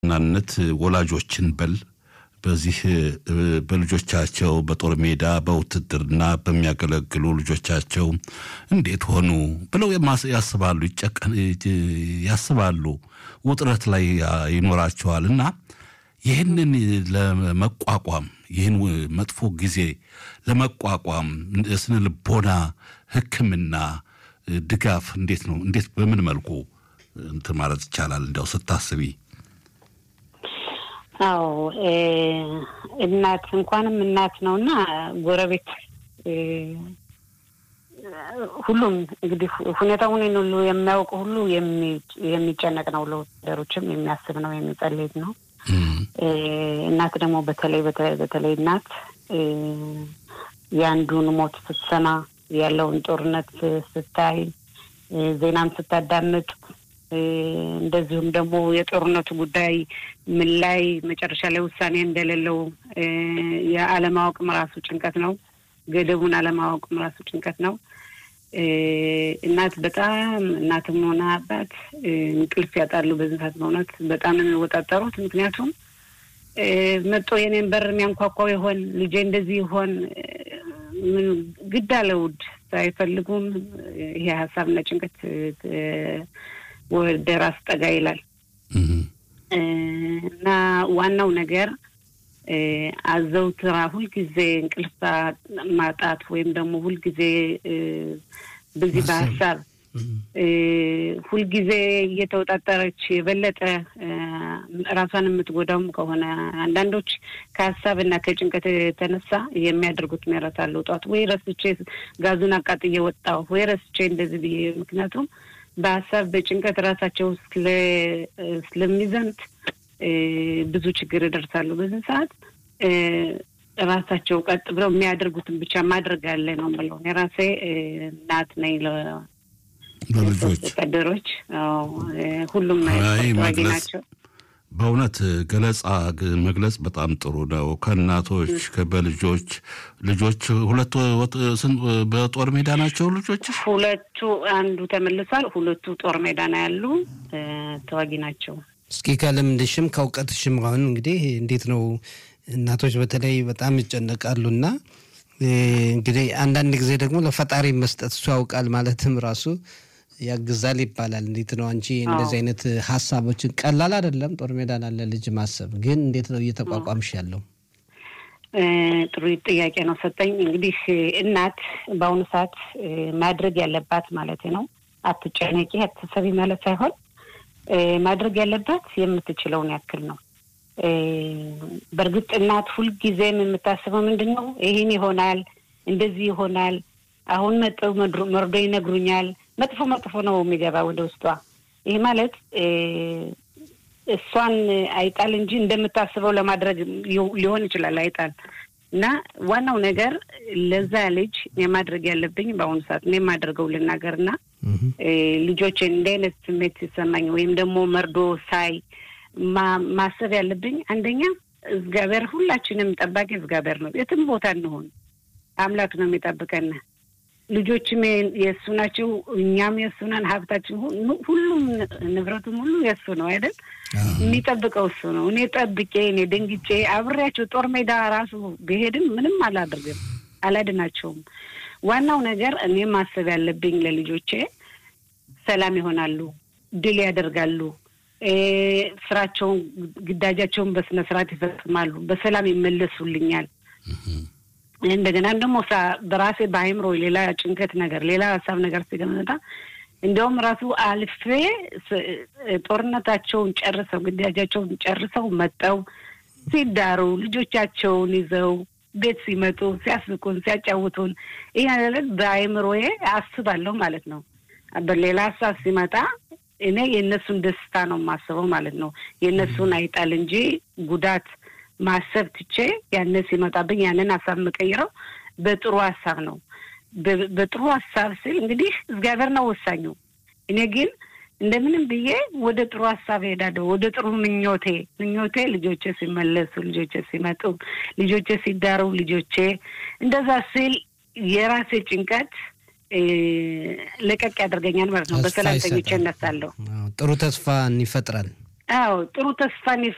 በዋናነት ወላጆችን በል በዚህ በልጆቻቸው በጦር ሜዳ በውትድርና በሚያገለግሉ ልጆቻቸው እንዴት ሆኑ ብለው ያስባሉ፣ ያስባሉ፣ ውጥረት ላይ ይኖራቸዋል እና ይህንን ለመቋቋም ይህን መጥፎ ጊዜ ለመቋቋም ስነ ልቦና ሕክምና ድጋፍ እንዴት ነው? እንዴት በምን መልኩ እንትን ማለት ይቻላል? እንዲያው ስታስቢ አዎ እናት እንኳንም እናት ነው እና ጎረቤት ሁሉም እንግዲህ ሁኔታውን ሁሉ የሚያውቅ ሁሉ የሚጨነቅ ነው። ለወታደሮችም የሚያስብ ነው፣ የሚጸልይ ነው። እናት ደግሞ በተለይ በተለይ እናት የአንዱን ሞት ስትሰማ ያለውን ጦርነት ስታይ ዜናም ስታዳምጥ እንደዚሁም ደግሞ የጦርነቱ ጉዳይ ምን ላይ መጨረሻ ላይ ውሳኔ እንደሌለው የአለማወቅም ራሱ ጭንቀት ነው። ገደቡን አለማወቅም ራሱ ጭንቀት ነው። እናት በጣም እናትም ሆነ አባት እንቅልፍ ያጣሉ። በዚህ ሰዓት በእውነት በጣም ነው የሚወጣጠሩት። ምክንያቱም መጦ የኔን በር የሚያንኳኳው ይሆን ልጄ እንደዚህ ይሆን ግድ አለ ውድ ሳይፈልጉም ይሄ ሀሳብና ጭንቀት ወደ ራስ ጠጋ ይላል እና ዋናው ነገር አዘውትራ ሁልጊዜ እንቅልፍ ማጣት ወይም ደግሞ ሁልጊዜ በዚህ በሀሳብ ሁልጊዜ እየተወጣጠረች የበለጠ ራሷን የምትጎዳውም ከሆነ አንዳንዶች ከሀሳብ እና ከጭንቀት የተነሳ የሚያደርጉት ይረሳሉ። ጠዋት ወይ ረስቼ ጋዙን አቃጥዬ ወጣሁ ወይ ረስቼ እንደዚህ ብዬ ምክንያቱም በሀሳብ በጭንቀት ራሳቸው ስለሚዘምት ብዙ ችግር ይደርሳሉ። በዚህ ሰዓት ራሳቸው ቀጥ ብለው የሚያደርጉትን ብቻ ማድረግ አለ ነው የምለው። የራሴ እናት ነኝ ለልጆች ወታደሮች ሁሉም ተዋጊ ናቸው። በእውነት ገለጻ መግለጽ በጣም ጥሩ ነው። ከእናቶች በልጆች ልጆች ሁለቱ በጦር ሜዳ ናቸው። ልጆች ሁለቱ አንዱ ተመልሷል። ሁለቱ ጦር ሜዳ ነው ያሉ ተዋጊ ናቸው። እስኪ ከልምድሽም ከእውቀትሽም አሁን እንግዲህ እንዴት ነው እናቶች በተለይ በጣም ይጨነቃሉና እንግዲህ አንዳንድ ጊዜ ደግሞ ለፈጣሪ መስጠት እሱ ያውቃል ማለትም ራሱ ያግዛል ይባላል። እንዴት ነው አንቺ እንደዚህ አይነት ሀሳቦችን ቀላል አይደለም። ጦር ሜዳ ላለ ልጅ ማሰብ ግን እንዴት ነው እየተቋቋምሽ ያለው? ጥሩ ጥያቄ ነው ሰጠኝ። እንግዲህ እናት በአሁኑ ሰዓት ማድረግ ያለባት ማለት ነው አትጨነቂ፣ አትሰቢ ማለት ሳይሆን ማድረግ ያለባት የምትችለውን ያክል ነው። በእርግጥ እናት ሁልጊዜም የምታስበው ምንድን ነው? ይህን ይሆናል፣ እንደዚህ ይሆናል፣ አሁን መጠው መርዶ ይነግሩኛል። መጥፎ መጥፎ ነው የሚገባ ወደ ውስጧ። ይህ ማለት እሷን አይጣል እንጂ እንደምታስበው ለማድረግ ሊሆን ይችላል አይጣል እና ዋናው ነገር ለዛ ልጅ የማድረግ ያለብኝ በአሁኑ ሰዓት እኔ የማደርገው ልናገር እና ልጆችን እንደ አይነት ስሜት ሲሰማኝ ወይም ደግሞ መርዶ ሳይ ማሰብ ያለብኝ አንደኛ እግዚአብሔር ሁላችንም ጠባቂ እግዚአብሔር ነው። የትም ቦታ እንሆን አምላክ ነው የሚጠብቀን። ልጆችም የእሱ ናቸው፣ እኛም የእሱ ነን። ሀብታችን ሁሉም ንብረቱም ሁሉ የእሱ ነው አይደል? የሚጠብቀው እሱ ነው። እኔ ጠብቄ እኔ ደንግጬ አብሬያቸው ጦር ሜዳ ራሱ ብሄድም ምንም አላደርግም፣ አላድናቸውም። ዋናው ነገር እኔ ማሰብ ያለብኝ ለልጆቼ ሰላም ይሆናሉ፣ ድል ያደርጋሉ፣ ስራቸውን ግዳጃቸውን በስነ ስርዓት ይፈጽማሉ፣ በሰላም ይመለሱልኛል። እንደገና ደግሞ በራሴ በአይምሮ ሌላ ጭንቀት ነገር ሌላ ሀሳብ ነገር ሲገመጣ እንዲያውም ራሱ አልፌ ጦርነታቸውን ጨርሰው ግዳጃቸውን ጨርሰው መጠው ሲዳሩ ልጆቻቸውን ይዘው ቤት ሲመጡ ሲያስብቁን ሲያጫውቱን ይህ ማለት በአይምሮዬ አስባለሁ ማለት ነው። በሌላ ሀሳብ ሲመጣ እኔ የእነሱን ደስታ ነው የማስበው ማለት ነው። የእነሱን አይጣል እንጂ ጉዳት ማሰብ ትቼ ያንን ሲመጣብኝ ያንን ሀሳብ የምቀይረው በጥሩ ሀሳብ ነው። በጥሩ ሀሳብ ስል እንግዲህ እግዚአብሔር ነው ወሳኙ። እኔ ግን እንደምንም ብዬ ወደ ጥሩ ሀሳብ እሄዳለሁ። ወደ ጥሩ ምኞቴ ምኞቴ ልጆቼ ሲመለሱ፣ ልጆቼ ሲመጡ፣ ልጆቼ ሲዳሩ፣ ልጆቼ እንደዛ ስል የራሴ ጭንቀት ለቀቅ ያደርገኛል ማለት ነው። በሰላም ተኝቼ እነሳለሁ። ጥሩ ተስፋን ይፈጥራል። አዎ ጥሩ ተስፋን